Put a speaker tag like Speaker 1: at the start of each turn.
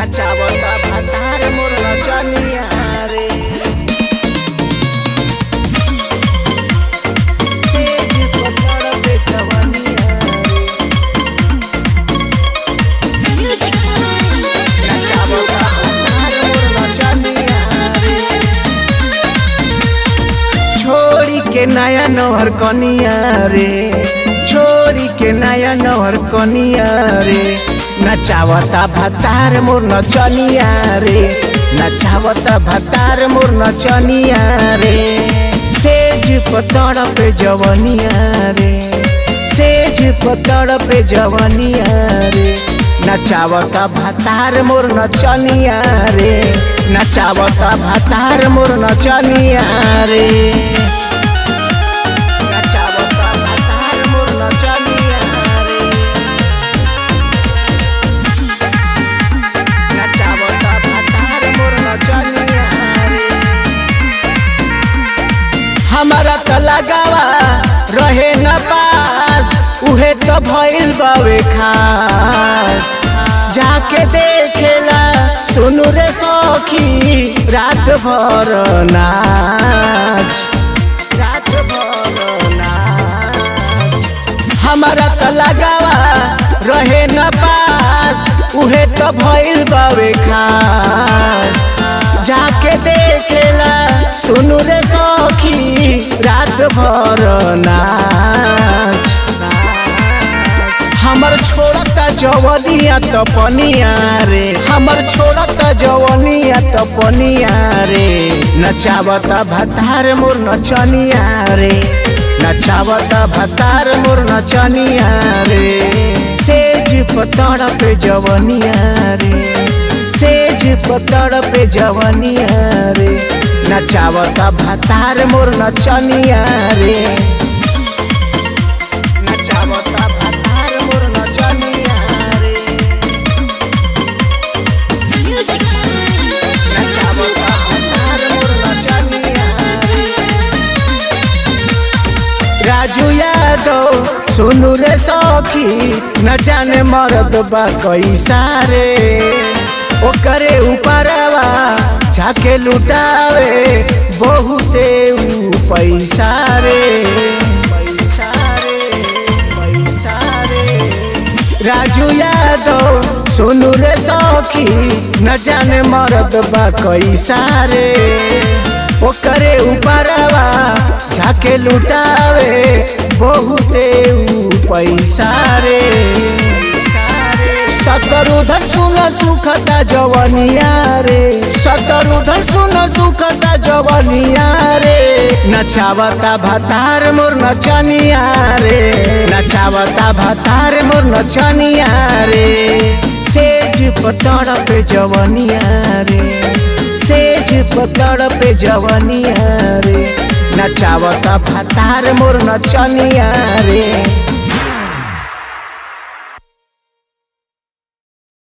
Speaker 1: नचावता भातार मोर नचनिया रे सेज पकड़ पे जवनिया रे नचावता भातार मोर नचनिया रे छोड़ी के नया नहर कनिया रे छोड़ी के नया नहर कनिया रे नचावता भतार मोर नचनिया रे नचावता भतार मोर नचनिया रे सेज पतड़ पे जवनिया रे सेज पतड़ पे जवनिया रे नचावता भतार मोर नचनिया रे नचावता भतार मोर नचनिया रे नचावता भतार मोर नचनिया रे नचावता भतार मोर नचनिया रे हमारा त लगावा रहे न पास उहे त भइल बावे खास जाके देखेला सुनु रे सखी रात भर नाच रात भर नाच हमारा त लगावा रहे न पास उहे त भइल बावे खास जाके देखेला सुनु रे सखी रात भर नाच हमर छोड़ता जवनिया त पनिया रे हमर छोड़ता जवनिया त पनिया रे नचावता भतार मोर नचनिया रे नचावता भतार मोर नचनिया रे सेज पतड़ पे जवनिया रे सेज पतड़ पे जवनिया रे नचावता भतार मोर नचनिया रे नचावता भतार मोर नचनिया रे नचावता भतार मोर नचनिया रे राजू यादव सुनु रे सखी न जाने मरद बा कैसा रे ओकरे ऊपरवा जाके लुटावे बहुते ऊ पैसा रे पैसा रे पैसा रे राजू यादव सुनु रे सखी न जाने मरद बा कैसा रे ओकरे ऊपरवा जाके लुटावे बहुते ऊ पैसा रे सतरुधर सुन सुखता जवनिया रे सतरुधर सुन सुखता जवनिया रे नचावता भतार मोर नचनिया रे नचावता भतार मोर नचनिया रे सेज पतड़ पे जवनिया रे सेज पतड़ पे जवनिया रे नचावता भतार मोर नचनिया रे